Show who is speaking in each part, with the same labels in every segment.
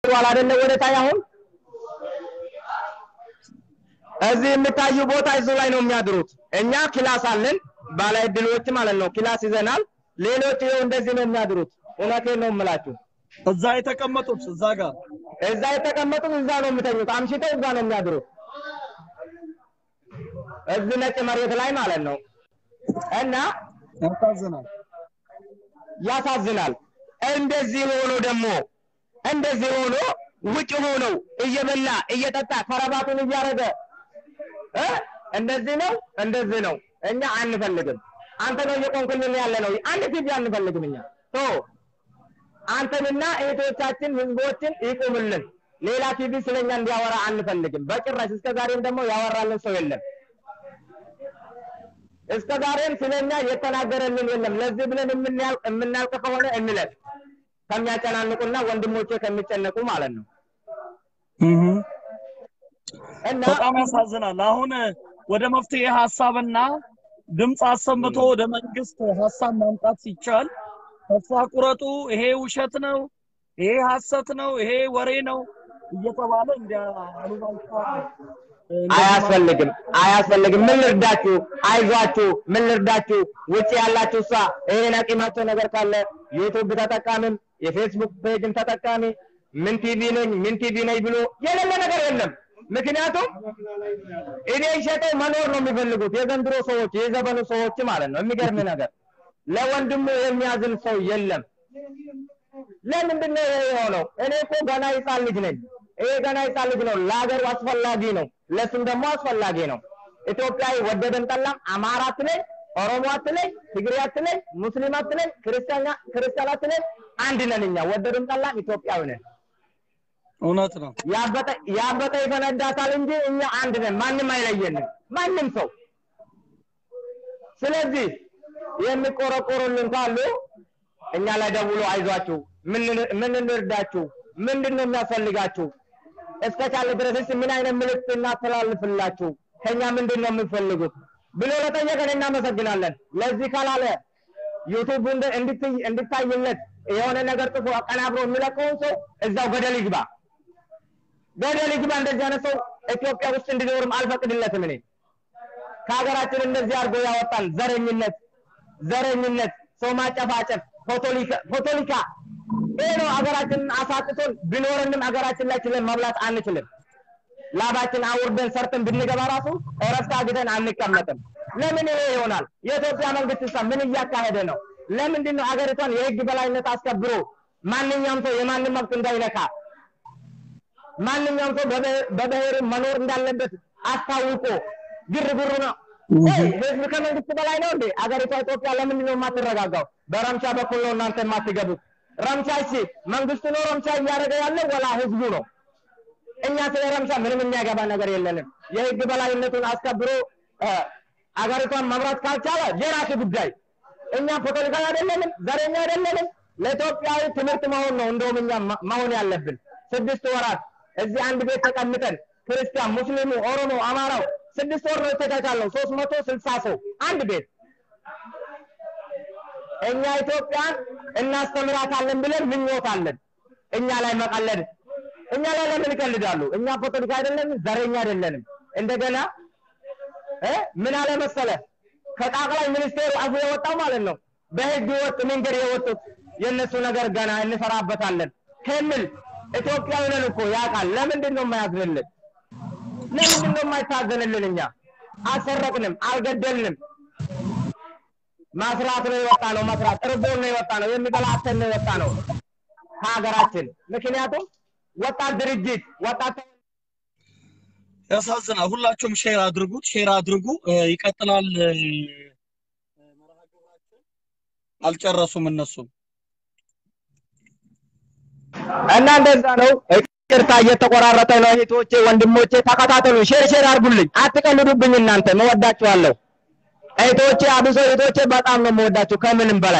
Speaker 1: በኋላ አይደለ ወደ ታይ አሁን እዚህ የሚታዩ ቦታ እሱ ላይ ነው የሚያድሩት። እኛ ክላስ አለን፣ ባለ እድሎች ማለት ነው። ክላስ ይዘናል። ሌሎች ይኸው እንደዚህ ነው የሚያድሩት። እውነቴን ነው የምላችሁ።
Speaker 2: እዛ የተቀመጡት እዛ ጋር
Speaker 1: እዛ የተቀመጡት እዛ ነው የሚተኙት። አምሽተው እዛ ነው የሚያድሩት። እዚህ ነጭ መሬት ላይ ማለት ነው። እና
Speaker 2: ያሳዝናል።
Speaker 1: ያሳዝናል። እንደዚህ ሆኖ ደግሞ እንደዚህ ሆኖ ውጭ ሆነው እየበላ እየጠጣ ከረባቱን እያረገ እ እንደዚህ ነው እንደዚህ ነው። እኛ አንፈልግም። አንተ ነው እየቆንክልን ያለ ነው። አንድ ቲቪ አንፈልግም እኛ ቶ አንተንና እህቶቻችን ህዝቦችን ይቁምልን። ሌላ ቲቪ ስለኛ እንዲያወራ አንፈልግም በጭራሽ። እስከ ዛሬም ደግሞ ያወራልን ሰው የለም። እስከ ዛሬም ስለኛ የተናገረልን የለም። ለዚህ ብለን የምናልቅ የምናልቅ ከሆነ እንለቅ ከሚያጨናንቁና ወንድሞቼ ከሚጨነቁ ማለት ነው። እና
Speaker 2: በጣም ያሳዝናል። አሁን ወደ መፍትሄ ሀሳብና ድምፅ አሰምቶ ወደ መንግስት ሀሳብ ማምጣት ሲቻል ተስፋ ቁረጡ፣ ይሄ ውሸት ነው፣ ይሄ ሀሰት ነው፣ ይሄ ወሬ ነው እየተባለ እንዲያ አሉባልታ
Speaker 1: አያስፈልግም አያስፈልግም። ምን ልርዳችሁ? አይዟችሁ፣ ምን ልርዳችሁ? ውጭ ያላችሁ እሷ ይሄን አቂማቸው ነገር ካለ ዩቱብ ተጠቃሚም የፌስቡክ ፔጅም ተጠቃሚ ምን ቲቪ ነኝ ምን ቲቪ ነኝ ብሎ የሌለ ነገር የለም። ምክንያቱም እኔ ሸጠው መኖር ነው የሚፈልጉት የዘንድሮ ሰዎች የዘመኑ ሰዎች ማለት ነው። የሚገርም ነገር ለወንድሙ የሚያዝን ሰው የለም። ለምንድን ነው ይሄ የሆነው? እኔ እኮ ገና ህፃን ልጅ ነኝ። ይሄ ገና ህፃን ልጅ ነው። ለሀገሩ አስፈላጊ ነው፣ ለሱም ደግሞ አስፈላጊ ነው። ኢትዮጵያዊ ወደደን ጠላም አማራ አትለኝ፣ ኦሮሞ አትለኝ፣ ትግሬ አትለኝ፣ ሙስሊም አትለኝ፣ ክርስቲያን ክርስቲያን አትለኝ፣ አንድ ነን እኛ ወደደን ጠላም ኢትዮጵያዊ ነን።
Speaker 2: እውነት ነው።
Speaker 1: ያበጠ ያበጠ ይፈነዳታል እንጂ እኛ አንድ ነን። ማንም አይለየንም፣ ማንም ሰው። ስለዚህ የሚቆረቆሩልን ካሉ እኛ ላይ ደውሎ አይዟችሁ፣ ምን ምን እንርዳችሁ፣ ምንድን ነው የሚያስፈልጋችሁ፣ እስከቻለ ድረስስ ምን አይነት ምልክት እናስተላልፍላችሁ፣ ከኛ ምንድን ነው የምትፈልጉት ብሎ ለጠየቀን እናመሰግናለን። ለዚህ ካላለ ዩቱብ እንድታይለት የሆነ ነገር ጽፎ አቀናብሮ የሚለቀውን ሰው እዛው ገደል ይግባ፣ ገደል ይግባ። እንደዚህ አይነት ሰው ኢትዮጵያ ውስጥ እንዲኖርም አልፈቅድለትም እኔ። ከሀገራችን እንደዚህ አድርጎ ያወጣን ዘረኝነት ዘረኝነት፣ ሰው ማጨፋጨፍ፣ ፖቶሊካ ይሄ ነው ሀገራችንን አሳጥቶን ቢኖረንም ሀገራችን ላይ ችለን መብላት አንችልም። ላባችን አውርደን ሰርተን ብንገባ ራሱ እረፍት አግተን አንቀመጥም። ለምን ይሄ ይሆናል? የኢትዮጵያ መንግስት ሳ ምን እያካሄደ ነው? ለምንድን ነው ሀገሪቷን የህግ በላይነት አስከብሮ ማንኛውም ሰው የማንም መብት እንዳይነካ ማንኛውም ሰው በብሔር መኖር እንዳለበት አስታውቆ ግርግሩ ነው ህዝብ ከመንግስት በላይ ነው እንዴ? አገሪቷ ኢትዮጵያ ለምንድን ነው የማትረጋጋው? በረምቻ በኩል ነው እናንተ የማትገቡት። ረምቻ እሺ፣ መንግስቱ ነው ረምቻ እያደረገ ያለው ወላ ህዝቡ ነው? እኛ ስለ ረምቻ ምንም የሚያገባ ነገር የለንም። የህግ በላይነቱን አስከብሮ አገሪቷን መምራት ካልቻለ የራሱ ጉዳይ። እኛ ፖለቲካ አይደለንም፣ ዘረኛ አይደለንም። ለኢትዮጵያዊ ትምህርት መሆን ነው እንደውም እኛ መሆን ያለብን። ስድስት ወራት እዚህ አንድ ቤት ተቀምጠን ክርስቲያን፣ ሙስሊሙ፣ ኦሮሞ፣ አማራው ስድስት ወር ነው የተቻቻለው። ሶስት መቶ ስልሳ ሰው አንድ ቤት። እኛ ኢትዮጵያን እናስተምራታለን ብለን ምኞት አለን። እኛ ላይ መቀለድ እኛ ላይ ለምን ይቀልዳሉ? እኛ ፖለቲካ አይደለንም፣ ዘረኛ አይደለንም። እንደገና እ ምን አለ መሰለ ከጠቅላይ ሚኒስቴሩ አፉ የወጣው ማለት ነው በህግ ወጥ መንገድ የወጡት የእነሱ ነገር ገና እንሰራበታለን ከሚል ኢትዮጵያዊ ነን እኮ ያውቃል። ለምንድን ነው የማያዝንልን? ለምንድን ነው የማይታዘንልን? እኛ አልሰረቅንም፣ አልገደልንም። ማስራት ነው የወጣ ነው መስራት እርቦን ነው የወጣ ነው የሚበላ አተን ነው የወጣ ነው ከሀገራችን። ምክንያቱም ወጣት ድርጅት ወጣት
Speaker 2: ያሳዝናል። ሁላችሁም ሼር አድርጉት፣ ሼር አድርጉ። ይቀጥላል። መርሃ ግብራችን አልጨረሱም እነሱም
Speaker 1: እና እንደዛ ነው። ይቅርታ እየተቆራረጠ ነው። እህቶቼ ወንድሞቼ ተከታተሉ፣ ሼር ሼር አድርጉልኝ። አትቀልዱብኝ እናንተ መወዳችኋለሁ። እህቶቼ አብሶ እህቶቼ በጣም ነው መወዳችሁ ከምንም በላይ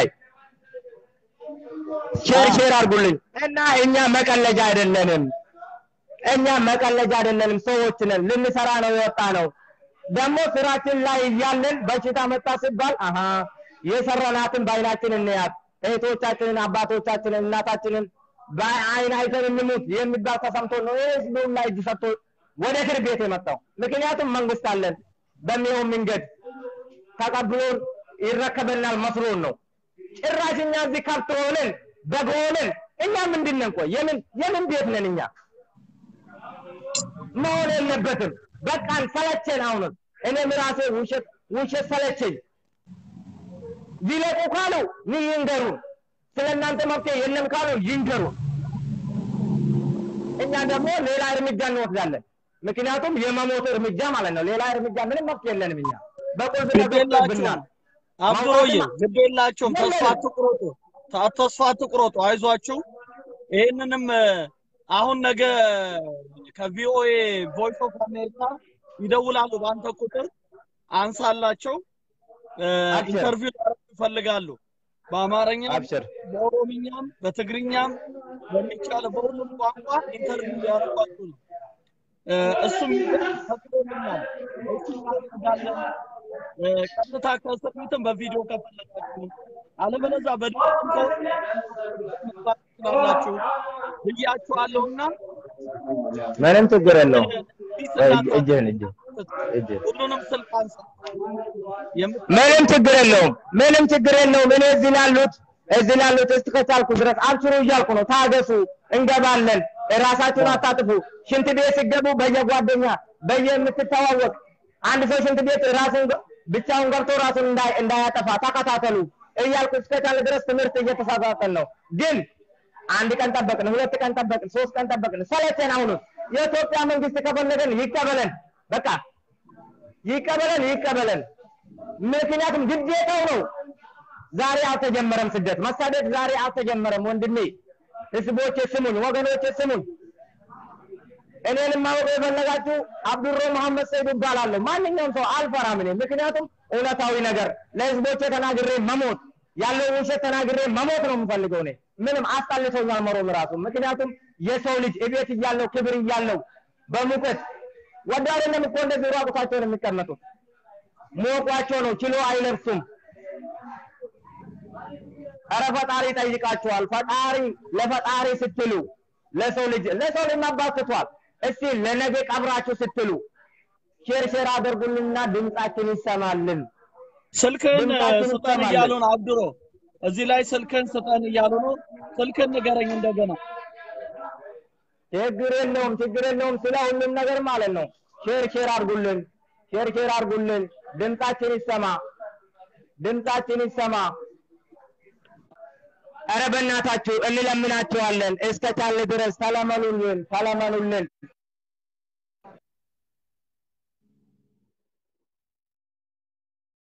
Speaker 1: ሼር ሼር አድርጉልኝ እና እኛ መቀለጃ አይደለንም። እኛ መቀለጃ አይደለንም፣ ሰዎች ነን። ልንሰራ ነው የወጣ ነው። ደግሞ ስራችን ላይ እያለን በሽታ መጣ ሲባል አሀ የሰራናትን በአይናችን እንያት። እህቶቻችንን፣ አባቶቻችንን፣ እናታችንን በአይን አይተን እንሙት የሚባል ተሰምቶ ነው ህዝቡ ላይ እጅ ሰጥቶ ወደ እስር ቤት የመጣው። ምክንያቱም መንግስት አለን በሚሆን መንገድ ተቀብሎን ይረከበናል መስሎን ነው። ጭራሽ እኛ እዚህ ከብት ሆነን በግ ሆነን እኛ ምንድን ነን? ቆይ የምን የምን ቤት ነን እኛ? መሆን የለበትም። በቃን፣ ሰለቸን። አሁንም እኔም ራሴ ውሸት ውሸት ሰለቸኝ። ይለቁ ካሉ ይንገሩን። ስለ እናንተ መፍትሄ የለም ካሉ ይንገሩን። እኛ ደግሞ ሌላ እርምጃ እንወስዳለን። ምክንያቱም የመሞት እርምጃ ማለት ነው። ሌላ እርምጃ ምንም መፍትሄ የለንም። እኛ በቁልፍ ተገብቶብናል።
Speaker 2: አብዱሮዬ ግድ የላቸውም። ተስፋ አትቁረጡ፣ ታ- ተስፋ አትቁረጡ፣ አይዟችሁ። ይህንንም አሁን ነገ ከቪኦኤ ቮይስ ኦፍ አሜሪካ ይደውላሉ። በአንተ ቁጥር አንሳላቸው።
Speaker 1: አብሽር።
Speaker 2: ኢንተርቪው ሊያደርጉ ይፈልጋሉ። በአማርኛም
Speaker 1: አብሽር
Speaker 2: በኦሮምኛም በትግርኛም በሚቻለ በሁሉም ቋንቋ ኢንተርቪው ሊያደርጓችሁ ነው። እ፣ እሱም ፈቅዶልናል። እሱም እናደርጋለን። እ፣ ቀጥታ ከእስር ቤትም በቪዲዮ ከፈለጋችሁ፣ አለበለዚያ በድምፅም ከሆነ መግባት ትችላላችሁ ብያችኋለሁና
Speaker 1: ምንም ችግር የለውም።
Speaker 2: ፒስ
Speaker 1: እጅ-
Speaker 2: እናንተ
Speaker 1: እጅህን እጅ እጅ
Speaker 2: ሁሉንም ስልክ አንሳ። የምት-
Speaker 1: ምንም ችግር የለውም። ምንም ችግር የለውም። እኔ እዚህ ላሉት እዚህ ላሉት እስቲ ከቻልኩ ድረስ አብሽሩ እያልኩ ነው። ታገሱ፣ እንገባለን። ራሳችሁን አታጥፉ። ሽንት ቤት ሲገቡ በየጓደኛ በየምትተዋወቅ አንድ ሰው ሽንት ቤት ራሱን ገ- ብቻውን ገብቶ ራሱን እንዳይ- እንዳያጠፋ ተከታተሉ እያልኩ እስከቻለ ድረስ ትምህርት እየተሳሳተን ነው። ግን አንድ ቀን ጠበቅን፣ ሁለት ቀን ጠበቅን፣ ሶስት ቀን ጠበቅን፣ ሰለቸን። አሁንም የኢትዮጵያ መንግስት ከፈለገን ይቀበለን፣ በቃ ይቀበለን፣ ይቀበለን። ምክንያቱም ግዴታው ነው። ዛሬ አልተጀመረም ስደት መሳደድ ዛሬ አልተጀመረም። ወንድሜ ህዝቦቼ ስሙኝ፣ ወገኖቼ ስሙኝ። እኔንም ማወቅ የፈለጋችሁ አብዱሮ መሐመድ ሰይድ እባላለሁ። ማንኛውም ሰው አልፈራም እኔ ምክንያቱም እውነታዊ ነገር ለህዝቦቼ ተናግሬ መሞት ያለው ውሸት ተናግሬ መሞት ነው የምፈልገው። እኔ ምንም አስጠልቶኛል መሮም ራሱ ምክንያቱም የሰው ልጅ እቤት እያለው ክብር እያለው በሙቀት ወደ አይደለም እኮ እንደዚህ ራቁታቸውን የሚቀመጡት ሞቋቸው ነው ችሎ አይለብሱም። ኧረ ፈጣሪ ይጠይቃችኋል። ፈጣሪ ለፈጣሪ ስትሉ ለሰው ልጅ ለሰው ልጅ ማባትቷል። እስቲ ለነገ ቀብራችሁ ስትሉ ሼር ሼር አድርጉልንና ድምጻችን ይሰማልን።
Speaker 2: ስልክህን
Speaker 1: ድምጻችን
Speaker 2: ስጠን
Speaker 1: ይሰማል።
Speaker 2: እያሉ ነው አብዱሮ። እዚህ ላይ ስልክህን ስጠን እያሉ ነው። ስልክህን ንገረኝ እንደገና።
Speaker 1: ችግር የለውም ችግር የለውም። ስለ ሁሉም ነገር ማለት ነው። ሼር ሼር አድርጉልን፣ ሼር ሼር አድርጉልን። ድምጻችን ይሰማ፣ ድምጻችን ይሰማ። ኧረ በእናታችሁ እንለምናችኋለን። እስከ ቻለ ድረስ ተለመኑልን፣ ተለመኑልን።